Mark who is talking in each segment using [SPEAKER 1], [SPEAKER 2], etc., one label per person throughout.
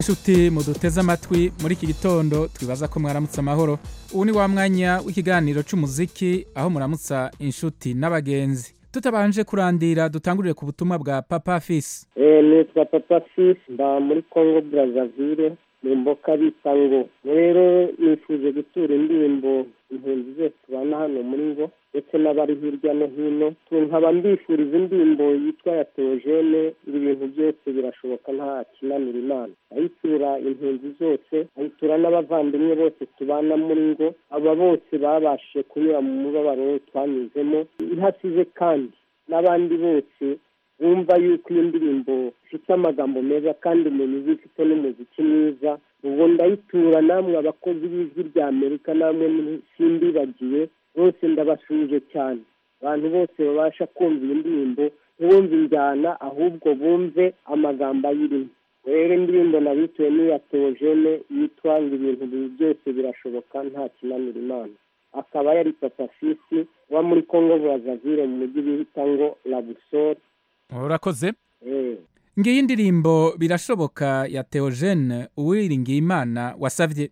[SPEAKER 1] inshuti muduteze amatwi muri iki gitondo twibaza ko mwaramutse amahoro ubu ni wa mwanya w'ikiganiro cy'umuziki aho muramutsa inshuti n'abagenzi tutabanje kurandira dutangurire ku butumwa bwa papa fisi
[SPEAKER 2] nitwa papa fisi mba muri congo brazzaville mu mboka bita ngo rero nifuje gutura indirimbo impunzi zose tubana hano muri ngo ndetse n'abari hirya no hino nkaba mbifuriza indirimbo yitwa ya teogene ibintu byose birashoboka nta kinanira imana ayitura impunzi zose ayitura n'abavandimwe bose tubana muri ngo aba bose babashije kunyura mu mubabaro twanyuzemo ihasize kandi n'abandi bose bumva yuko iyi ndirimbo ifite amagambo meza kandi umuntu uzi ifite n'umuziki mwiza ubwo ndayitura namwe abakozi b'ijwi rya amerika namwe simbibagiye bose ndabasuje cyane abantu bose babasha kumva iyi ndirimbo ntibumve injyana ahubwo bumve amagambo ayirimo rero indirimbo nabituye n'iya teogene yitwa ngo ibintu byose birashoboka nta kinanira imana akaba yari papa fisi uba muri congo burazavire mu mujyi bita ngo labusore
[SPEAKER 1] urakoze ngiyi indirimbo birashoboka ya teogene uwiringiye imana wasabye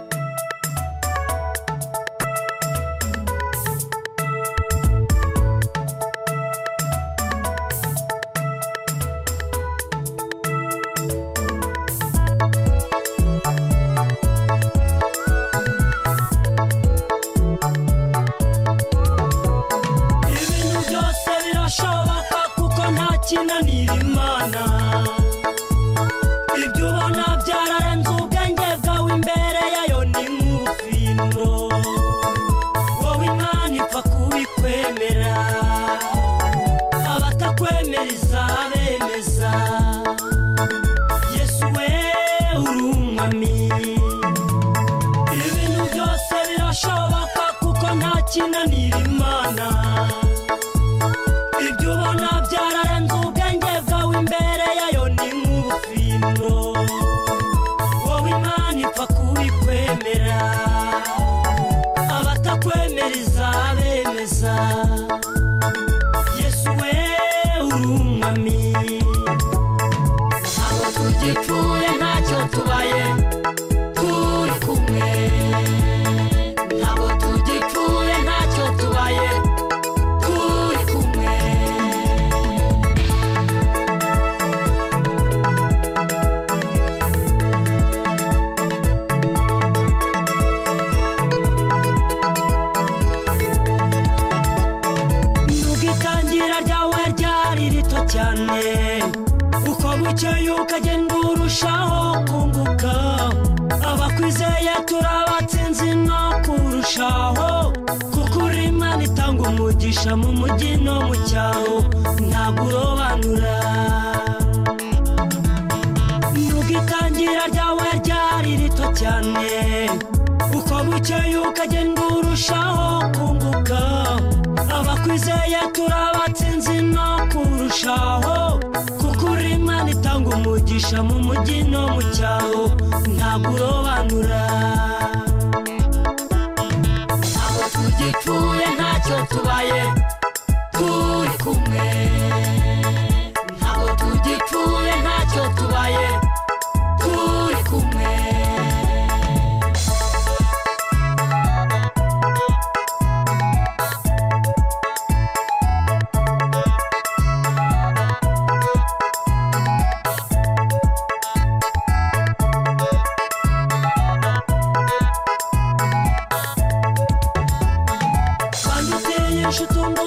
[SPEAKER 3] ibintu byose birashoboka kuko nta kinanira imana ibyo ubona byararenze ubwenge bwawe imbere yayo ni nk'ubufindo wowe imana ipfa kubikwemera abatakwemera izabemeza yesu we uri umwami ibintu byose birashoboka kuko nta kinanira imana ibyo ubona byararenze ubwenge bwawe imbere yayo ni nk'ubufindo wowe imana ipfa kubikwemera abatakwemera izabemeza yesu we uri umwami ntabwo tugipfuye ntacyo tubaye turi kumwe ntabwo tugipfuye ntacyo tubaye turi kumwe nubwo itangira ryawe ryari rito cyane uko bukeye ukagenda urushaho kunguka abakwizeye turabatsinzi no kurushaho kuko uri imana itanga umugisha mu mujyi no mu cyaro ntabwo urobanura nubwo itangira ryawe ryari rito cyane uko bukeye ukagenda urushaho kunguka abakwizeye turabatsinzi no kurushaho kuko uri imana itanga umugisha mu mujyi no mu cyaro ntabwo urobanura ntabwo tugipfuye ntacyo tubaye turi kumwe ntabwo tugipfuye ntacyo tubaye turi kumwe kandi uteye inshuti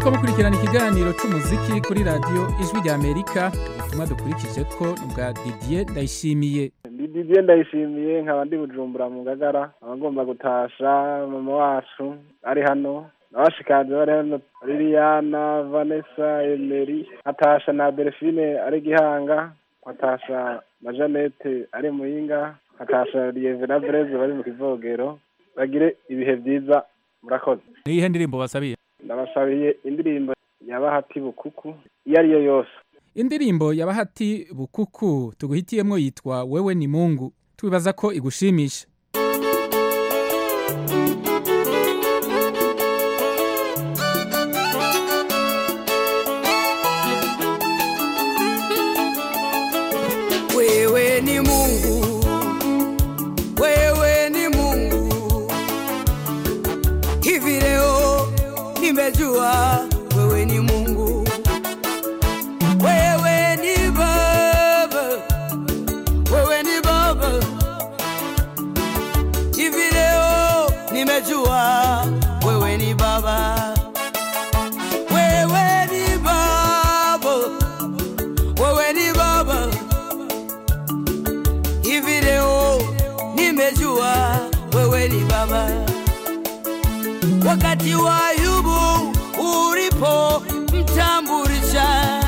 [SPEAKER 1] muriko mukurikirana ikiganiro c'umuziki kuri radiyo ijwi rya amerika ubutumwa dukurikije ko ni ubwa didier ndayishimiye
[SPEAKER 4] ndi didier ndayishimiye nkaba ndi bujumbura mu ngagara abagomba gutasha mama wacu ari hano abashikanje bari hano liliana vanessa emeri atasha na delphine ari gihanga atasha na jeannette ari muyinga atasha lieve na breze bari mu kivogero bagire ibihe byiza murakoze
[SPEAKER 1] ni iyihe ndirimbo basabiye
[SPEAKER 4] ndabasabiye indirimbo ya bahati bukuku iyo ari yo yose
[SPEAKER 1] indirimbo ya bahati bukuku tuguhitiyemwo yitwa wewe ni mungu twibaza ko igushimisha
[SPEAKER 5] wewe ni Mungu, wewe ni Mungu. Hivi leo nimejua wewe ni Mungu, wewe ni Baba, wewe ni Baba. Hivi leo nimejua wewe ni Baba, wewe ni Baba, wewe ni Baba hivi leo nimejua wewe ni baba. Wakati wa Ayubu ulipo mtambulisha,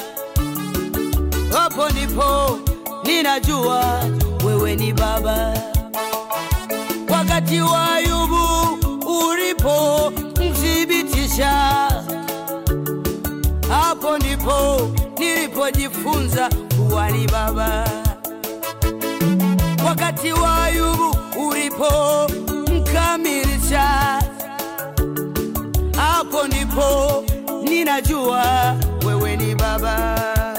[SPEAKER 5] hapo ndipo ninajua wewe ni baba. Wakati wa Ayubu ulipo mthibitisha, hapo ndipo nilipojifunza kuwa ni baba wakati wa Ayubu ulipo mkamilisha, hapo ndipo ninajua wewe ni baba,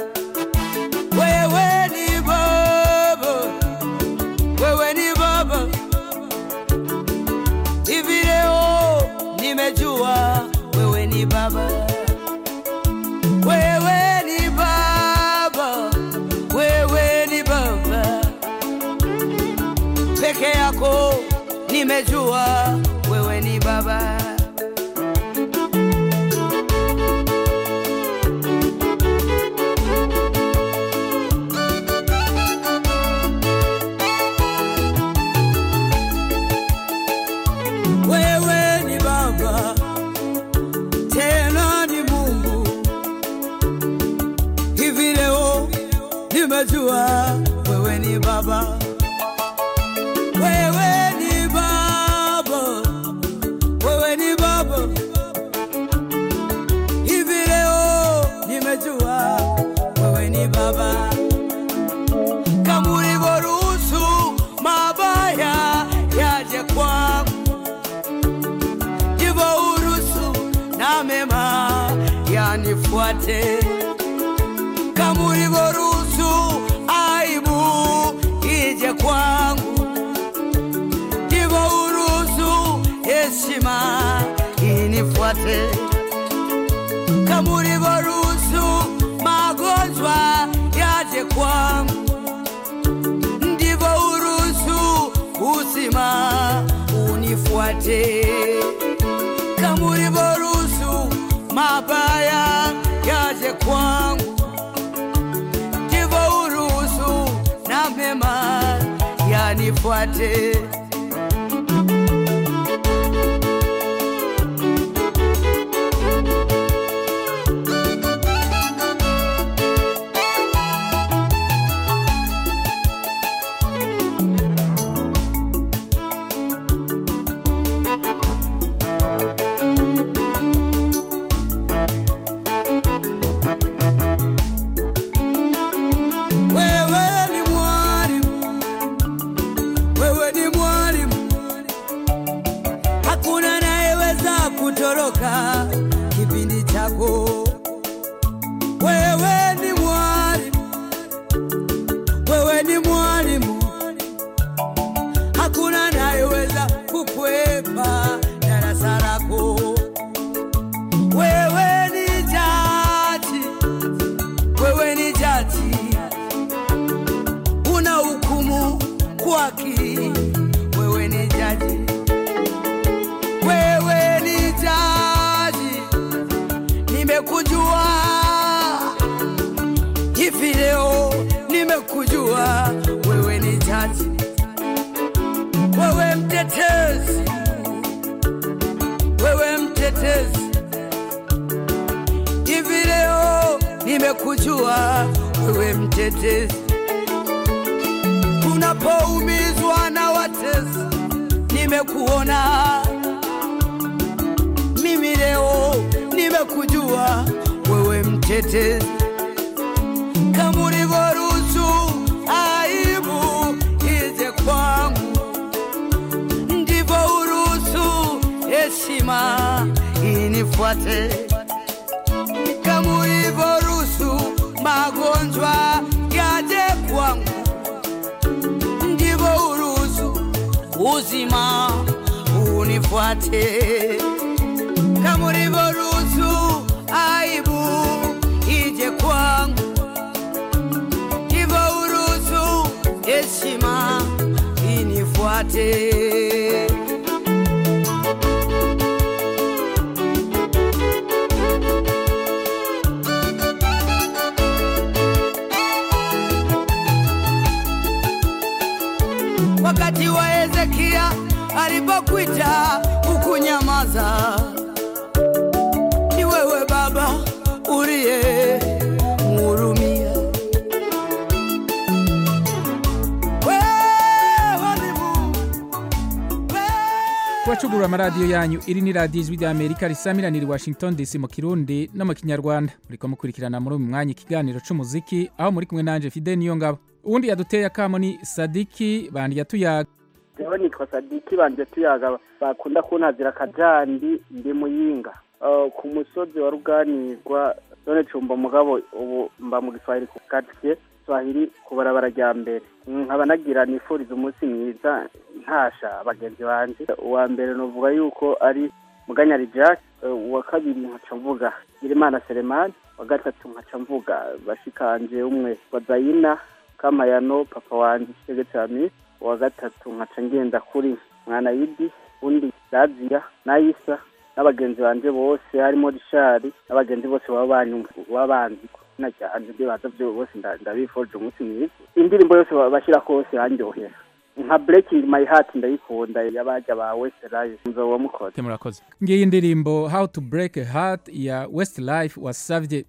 [SPEAKER 5] wewe ni baba, wewe ni baba. Hivi leo nimejua wewe ni baba, wewe ni baba, wewe ni baba peke yako nimejua wewe ni baba wewe ni baba tena ni mungu hivi leo nimejua wewe ni baba wewe ni baba, wewe ni baba. Hivi leo nimejua wewe ni baba, kama ulivyoruhusu mabaya yaje kwangu, ndivyo uruhusu na mema yanifuate, kama ulivyoruhusu aibu ije kwangu ndivyo uruhusu heshima inifuate, kama ulivyoruhusu magonjwa yaje kwangu, ndivyo uruhusu uzima unifuate, kama ulivyoruhusu mabaya yaje kwangu, ndivyo uruhusu na mema yanifuate. Wewe ni mwalimu, wewe ni mwalimu, hakuna anayeweza kutoroka kipindi chako. Wewe ni mwalimu, wewe ni mwalimu, hakuna anayeweza kukwepa darasa lako. Wewe ni jaji, wewe ni jaji una hukumu kwa haki. Wewe ni jaji, wewe ni jaji nimekujua wewe mtetezi, unapoumizwa na watesi, nimekuona mimi leo, nimekujua wewe mtetezi, kama ulivyoruhusu aibu ije kwangu, ndivyo uruhusu heshima inifuate kama ulivyoruhusu magonjwa yaje kwangu, ndivyo uruhusu uzima unifuate. Kama ulivyoruhusu aibu ije kwangu, ndivyo uruhusu heshima inifuate. wakati wa Hezekia alipokuita ukunyamaza. Ni wewe Baba uliye mhurumia. Wewe ni Mungu. Wewe-
[SPEAKER 1] kubacugurura amaradiyo yanyu iri ni radiyo ijwi rya amerika risamiranira i washington dc mu kirundi no mu kinyarwanda muriko mukurikirana muri uyu mwanya ikiganiro c'umuziki aho muri kumwe nanje fide niyo ngabo uwundi yaduteye akamo ni sadiki bandi yatuyaga
[SPEAKER 6] jewe nitwa sadiki banje tuyaga bakunda kuntazira akajandi ndi muyinga Uh, ku musozi wa ruganirwa none cumba mugabo ubu mba mu giswahili ku katiye swahili ku barabara rya mbere nkaba nagira nifuriza umunsi mwiza ntasha bagenzi banje uwa mbere novuga yuko ari muganyari jack uh, uwa kabiri nkaca mvuga girimana selemani wa gatatu nkaca mvuga bashikanje umwe wa zayina kamayano papa wanje kigege cami uwa gatatu nkaca ngenda kuri mwana yidi undi daziya nayisa n'abagenzi banje bose harimo rishari n'abagenzi bose baba banyumva baba banzi ko izina ryanje ibyo baza byo bose nda- ndabifurije umunsi mwiza indirimbo yose ba- bashyira kose yanjyohera nka breaking my heart ndayikunda y'abajya ba westlife nzoba mukoze
[SPEAKER 1] murakoze ngiyi indirimbo how to break a heart ya westlife wasavye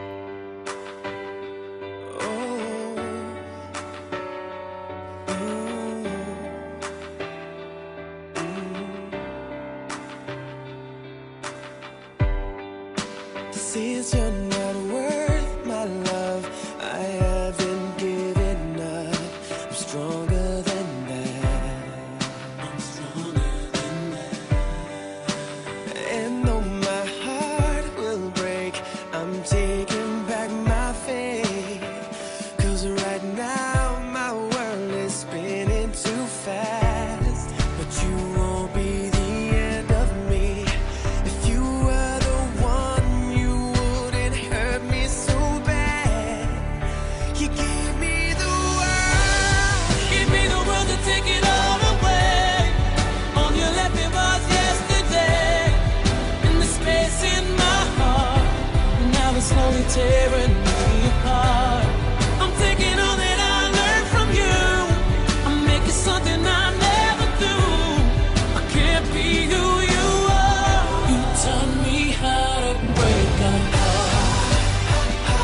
[SPEAKER 7] Since you're not worth my love, I haven't given up. I'm stronger than that. I'm stronger than that. And though my heart will break, I'm taking back my faith. Cause right now my world is spinning too fast. But you won't be the end of me. If you were the one, you wouldn't hurt me so bad. You gave me the world.
[SPEAKER 3] Give me the world to take it all away. All you left me was yesterday. And the space in my heart. Now it's slowly tearing me apart. I'm taking all that I learned from you. I'm making something I never do. I can't be who you are. You taught me how to break a heart.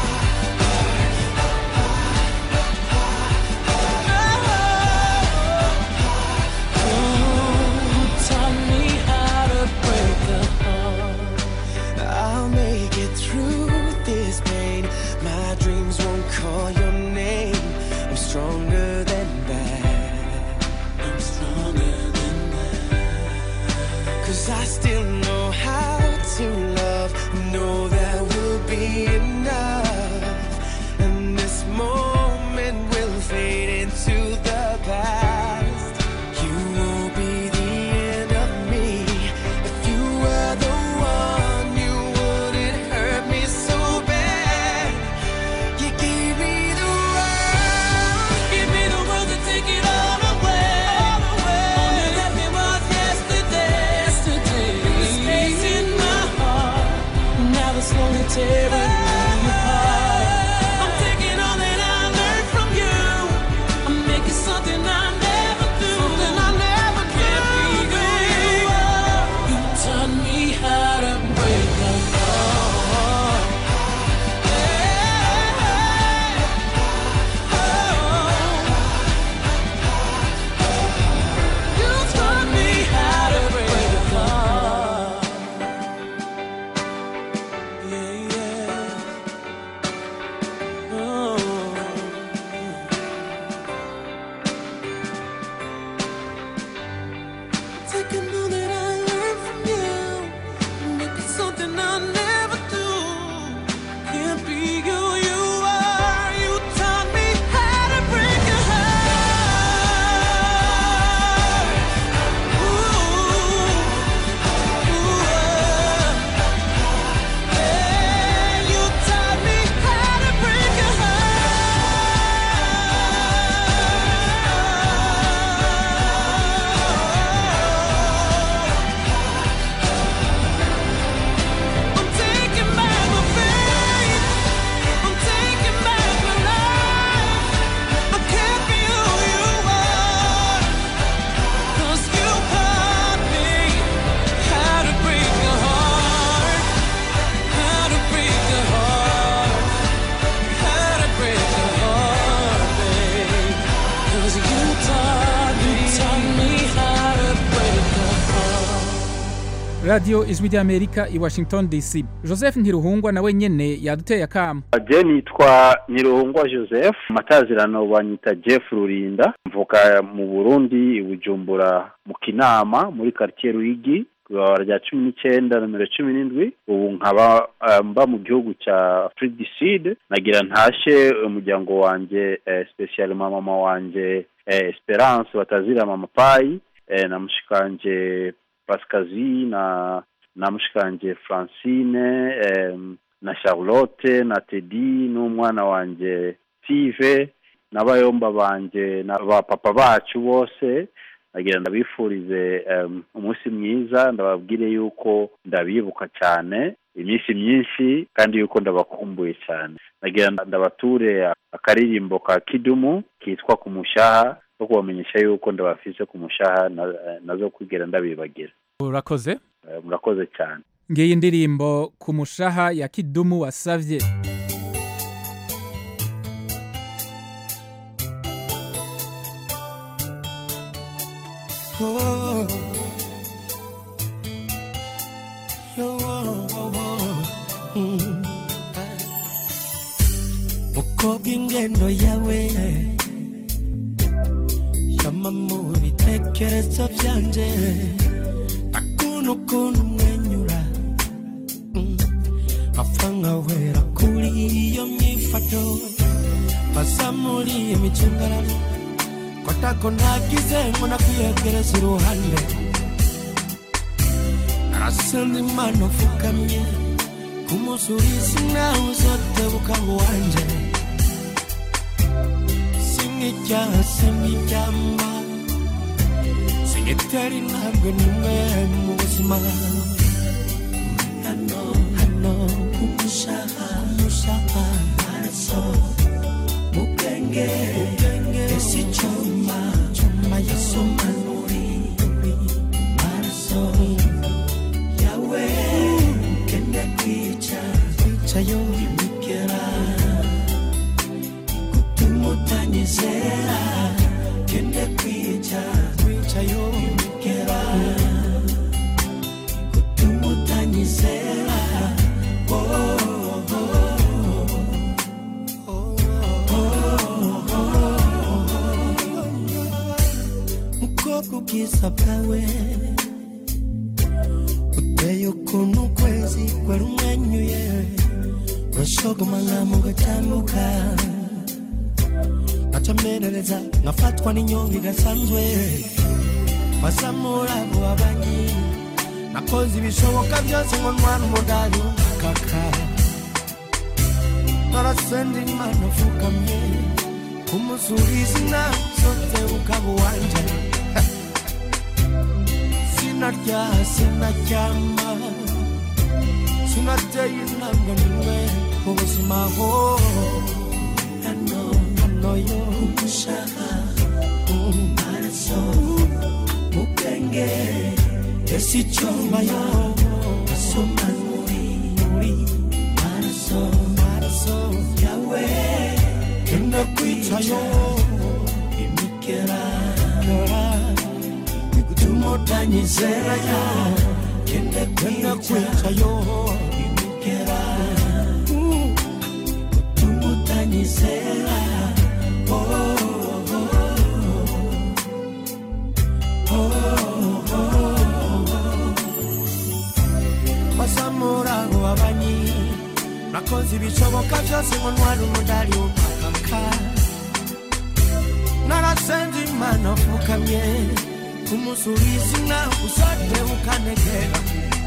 [SPEAKER 3] Taught me how to break a heart.
[SPEAKER 7] I'll make it through this pain. My dreams won't call your name. I'm stronger than that.
[SPEAKER 3] I'm stronger than that.
[SPEAKER 7] Cause I still know how to love. Know that will be enough. And this moment will fade into the past. You won't be the end of me. If you were the one, you wouldn't hurt me so bad. You gave me the world.
[SPEAKER 3] Give me the world to take it all away. All you left me was yesterday. The space in my heart. Now
[SPEAKER 1] radiyo ijwi ry'amerika i washington dc joseph ntiruhungwa nawe nyene yaduteye akamo
[SPEAKER 8] je nitwa Niruhungwa Joseph matazirano banyita Jeff Rurinda mvuka mu Burundi i Bujumbura mu Kinama muri quartier Ruyigi kw'ibarabara rya cumi n'icyenda nomero cumi n'indwi ubu nkaba eh, mba mu gihugu cya Afrique du Sud nagira ntashe umuryango wanje eh, special mama wanje eh, Esperance batazira mama Pai eh, na mushikanje Pascazi na na mushikanje Francine eh, na Charlotte na Teddy n'umwana wanje Steve n'abayomba banje na ba papa bacu bose nagira ndabifurize um, umunsi mwiza ndababwire yuko ndabibuka cyane iminsi myinshi kandi yuko ndabakumbuye cyane nagira ndabature akaririmbo ka kidumu kitwa ku mushaha no kubamenyesha yuko ndabafise ku mushaha na- nazo kwigera ndabibagira
[SPEAKER 1] urakoze
[SPEAKER 8] Eh, murakoze cyane
[SPEAKER 1] ngiyi indirimbo ku mushaha ya kidumu wasavye
[SPEAKER 5] Oh. Yo, oh, oh, oh. Mm. ukobwa ingendo yawe yama mu bitekerezo byanje akunu ukuntu umwenyura Mm. apfa nkawera kuri iyo myifato basa muri iyo micungararo kotako nagize ngo nakwiyegereza iruhande narasenda imana ufukamye kumusubiza nawe uzotebuka ngo wanje sink'icyaha sink'icyamba sinkitera intambwe nimwe mu buzima hano hano kumushaka kumushaka maraso mubwenge ese icyuma cyuma yasoma nuri maraso yawe kende kwica kwica yo imigera gutuma utanyizera kende kwica kwica yo imigera gutuma utanyizera oh, oh, mukobwa ubwiza bwawe uteye ukuntu ukwezi kwari umwenyuye urashogoma nkamu gatambuka ngacamerereza ngafatwa n'inyonga idasanzwe bazamura abo babanyi nakoze ibishoboka byose ngo ntwara umudari w'umukaka narasenda imana ufukamye kumusubiza inama zose ukaba uwanje sinarya sinaryama sinateye intambwe nimwe mu buzima ho hano hano yo gushaka maraso mubwenge ese icyuma yo asoma muri muri maraso maraso yawe kenda kwica yo imikera kera igutuma utanyizera yo kenda kwica yo imikera gutuma utanyizera oh, oh, oh, oh, oh. basamura abo babanyi nakoze ibishoboka byose ngo ntware umudari w'umukaka narasenze imana upfukamye kumusubiza inama usate ukanegera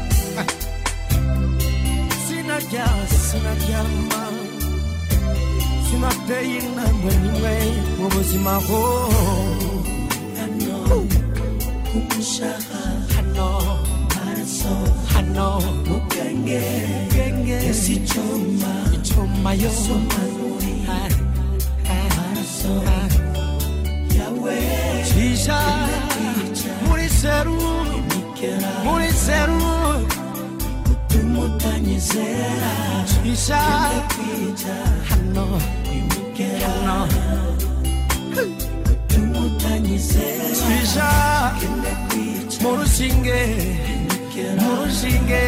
[SPEAKER 5] sinarya sinaryama sinateye intambwe nimwe mu buzima ho hano kumushaka hano maraso hano mubwenge bwenge ese icyuma icyuma yo somanuri maraso yawe cisha muri seru muri seru gutuma utanyizera cisha hano hano gutuma utanyizera cisha mu rushinge mu rushinge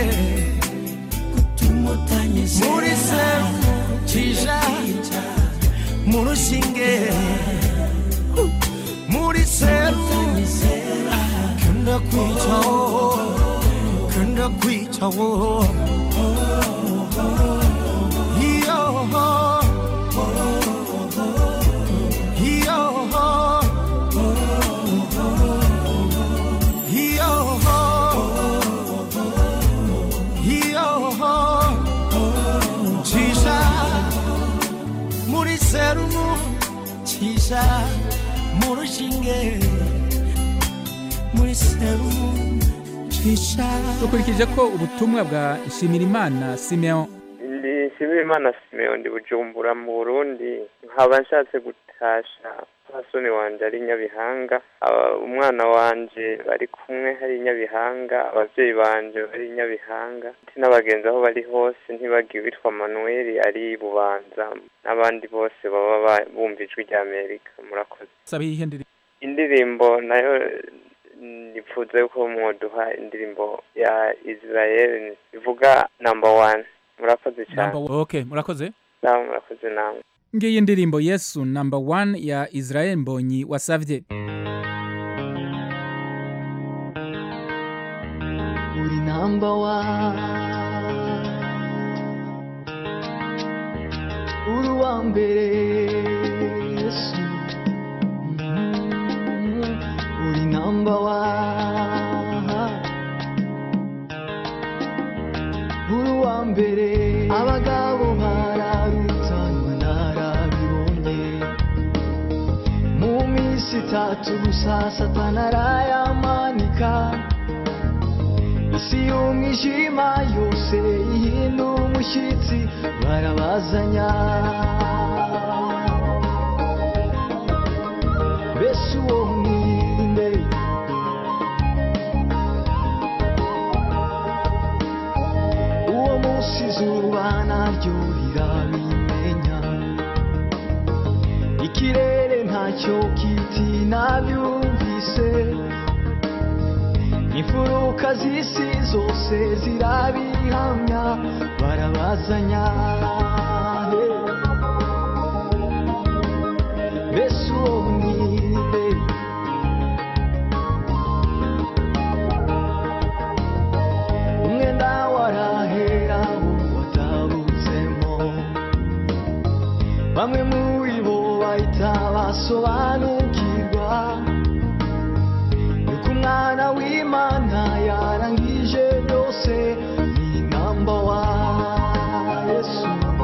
[SPEAKER 5] muri serumu cisha mu rushinge muri serumu kenda kwicawo kenda kwicawo iyo iyo iyo iyo cisha muri serumu cisha mu rushinge muri serumu cisha
[SPEAKER 1] dukurikije ko ubutumwa bwa nshimirimana simeon
[SPEAKER 9] ndi nshimirimana simeon ndi bujumbura mu burundi nkaba nshatse gutasha pasoni wanje ari nyabihanga Aba- umwana wanje bari kumwe hari nyabihanga abavyeyi banje bari nyabihanga ndetse n'abagenzi aho bari hose ntibagiwe witwa manuel ari bubanza n'abandi bose baba ba- bumva ijwi rya amerika murakoze
[SPEAKER 1] saba iyihe ndirimbo
[SPEAKER 9] indirimbo nayo nipfuza yuko mwoduha indirimbo ya israel ivuga number one murakoze cyane
[SPEAKER 1] Number one. okay murakoze
[SPEAKER 9] nawe murakoze namwe
[SPEAKER 1] ngiyi indirimbo yesu number one ya israel mbonyi wasavye
[SPEAKER 10] uri namba wani uri uwa mbere yesu Mm, uri namba wani uri uwa mbere abagabo bararutanywa narabibonye mu minsi itatu gusa satana arayamanika isi y'umwijima yose ihinda umushyitsi barabazanya mbese uwo mwinde uwo munsi izuba naryo rirabimenya ikirere ntacyo kiti nabyumvise imfuruka z'isi zose zirabihamya barabazanya mbese uwo mwinde umwenda warahera bo watabutsemo bamwe muri bo bahita basobanukirwa yuko umwana w'imana yarangije byose ni namba wa yesu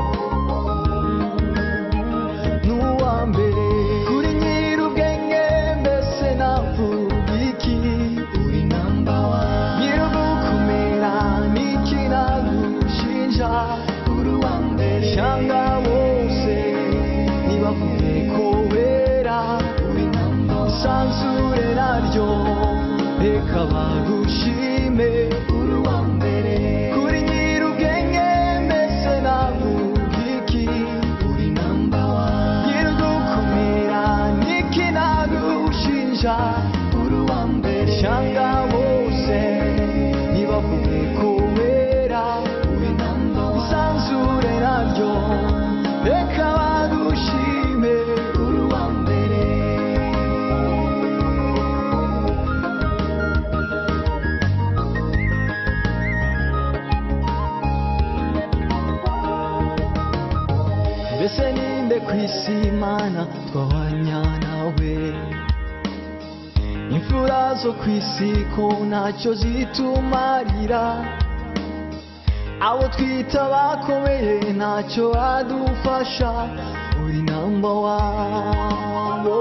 [SPEAKER 10] n'uwa mbere kuri nyir'ubwenge mbese navuga iki uri namba wa nyir'ugukomera n'iki nagushinja uri uwa mbere shanga bose nibavuge ko wera uri namba isanzure naryo reka bagushime uri uwa mbere kuri nyir'ubwenge mbese navuga iki uri namba wa nyir'ugukomera n'iki nagushinja uri uwa mbere shanga bose nibavuge ko wera uri namba wa isanzure naryo reka bagushime uri uwa mbere mbese ninde ku isi imana twahwanya nawe imfura zo ku isi ko ntacyo zitumarira abo twita bakomeye ntacyo badufasha uri namba wabo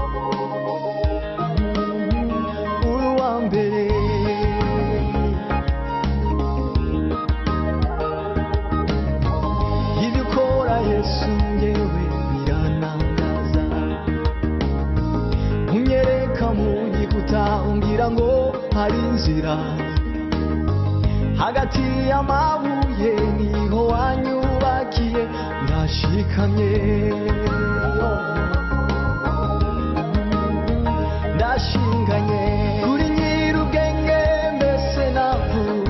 [SPEAKER 10] uri uwa mbere ibyo ukora yesu ngewe biranangaza unyereka mu gikuta umbwira ngo hari inzira hagati y'amabuye niho wanyubakiye ndashikamye ndashinganye kuri nyir'ubwenge mbese navuga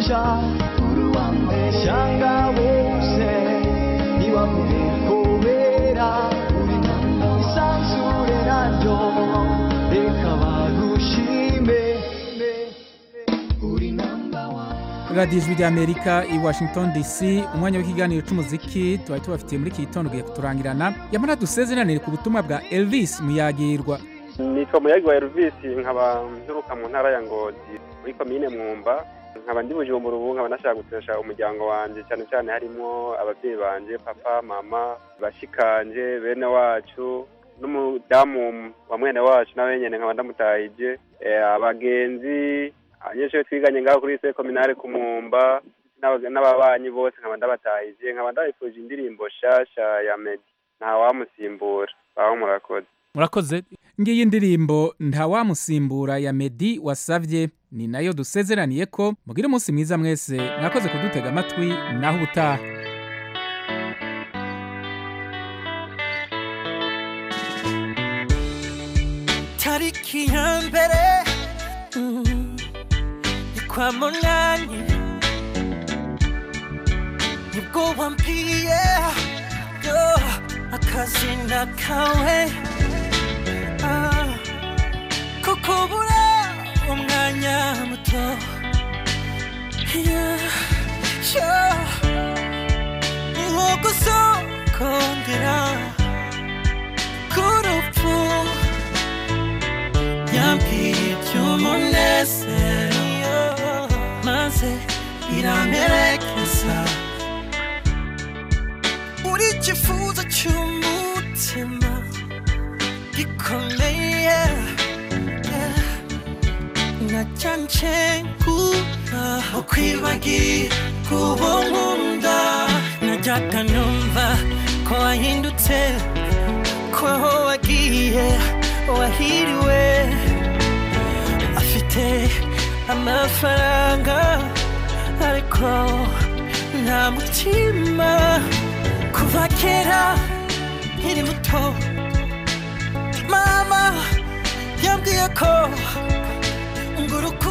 [SPEAKER 10] kuja shanga bose ntibamenye kubera isanzure naryo reka bagushime uri number one
[SPEAKER 1] radiyo ijwi ry'amerika i washington dc umwanya w'ikiganiro cy'umuziki tuba tubafitiye muri iki gitondo ugiye kuturangirana yamara dusezeranire ku butumwa bwa elvis muyagirwa
[SPEAKER 11] nitwa muyagi wa Elvis nkaba nturuka mu ntara ya Ngozi muri komine Mwumba nkaba ndi bujumbura ubu nkaba nashaka gutesha umuryango wanje cyane cyane harimo ababyeyi banje papa mama bashikanje bene wacu n'umudamu wa mwene wacu nawe nyene nkaba ndamutahije eh, abagenzi abanyeshuri twiganye ngaho kuri se kominare ku Mwumba n'aba- n'ababanyi bose nkaba ndabatahije nkaba ndabifuje indirimbo shasha ya Meddy nta wamusimbura baho murakoze
[SPEAKER 1] murakoze ngiyi indirimbo ntawamusimbura ya medi wasavye ni nayo dusezeraniye ko mugire umunsi mwiza mwese mwakoze kudutega amatwi naho ubutaha
[SPEAKER 5] tariki ya mbere mm, ni kwa munani nibwo wambwiye yo akazina kawe ah, ko kubura umwanya muto yeah, yeah. ni nko gusokongera k'urupfu yambwiye iby'umunezero maze biramperekeza uri ikifuzo cy'umutima gikomeye nacyanje kuba ukwibagira kuba nkunda najyaga numva ko wahindutse ko aho wagiye wahiriwe afite amafaranga ariko nta mutima kuva kera nkiri muto mama yambwiye ko ngo urukundo